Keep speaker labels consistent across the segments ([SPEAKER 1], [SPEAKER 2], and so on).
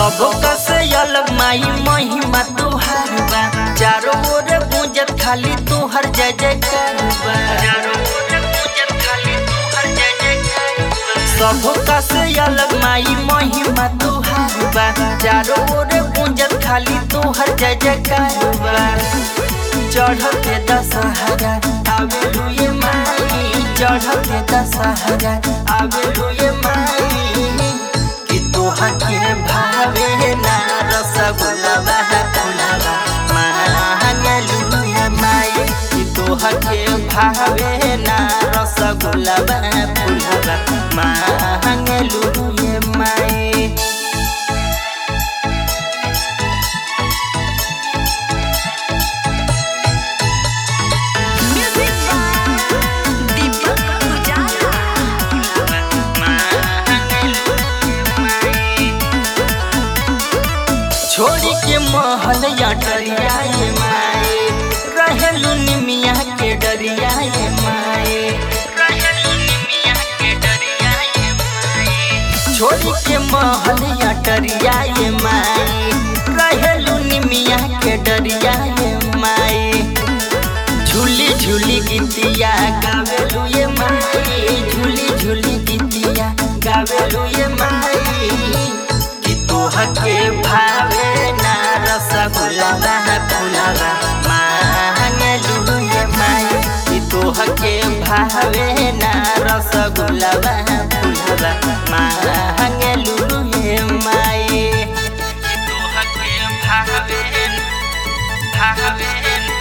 [SPEAKER 1] सबका से अलग माई महिमा तोहार बा चारों ओर गूंजत खाली तोहर जय जयकार बा सबका से अलग माई महिमा तोहार बा चारों ओर गूंजत खाली तोहर जय जयकार बा चढ़ते दशहरा आवेलू ये माई चढ़ते दशहरा आवेलू ये माई कि तोहा के भावे ना रसगुल्ला फुलावा मांगलू ये माई कि तोहा के भावे ना रसगुल्ला फुलावा मांगलू ये माई
[SPEAKER 2] Music by Deepak Pujara.
[SPEAKER 1] छोड़ी के महल या डरिया ये माए रहेलू निमिया के डरिया ये माए रहेलू निमिया के डरिया ये माए छोड़ी के महल या डरिया ये माए रहेलू निमिया के डरिया ये माए झूली झूली गीतिया गावेलू ये माई झूली झूली गीतिया गावेलू ये माई कि तोह के भावे ना रसगुल्ला फुलावा मांगलू ये माई कि तोह के भावे ना रसगुल्ला फुलावा मांगलू ये माई कि तोह के भावे भावे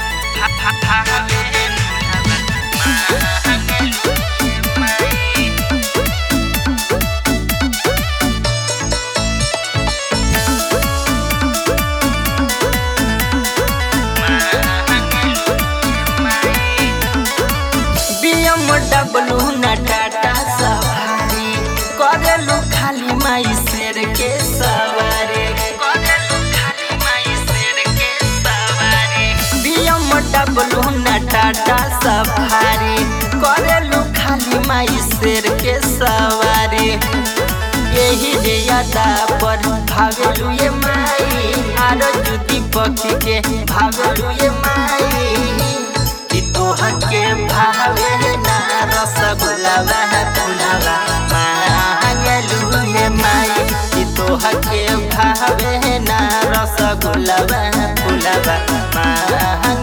[SPEAKER 1] बीएम डब्लू न टाटा सवारी करेलू खाली माई शेर के सवारी करेलू खाली माई शेर के सवारी बीएम डब्लू न टाटा सवारी करेलू खाली माई शेर के सवारी यही रे यादा पर भावेलू ये माई आरो जुदी पक्षी के भावेलू ये माई कि तोह के भावे ना रसगुल्ला फुलावा मांगलू ये माई कि तोह के भावे ना रसगुल्ला फुलावा मांग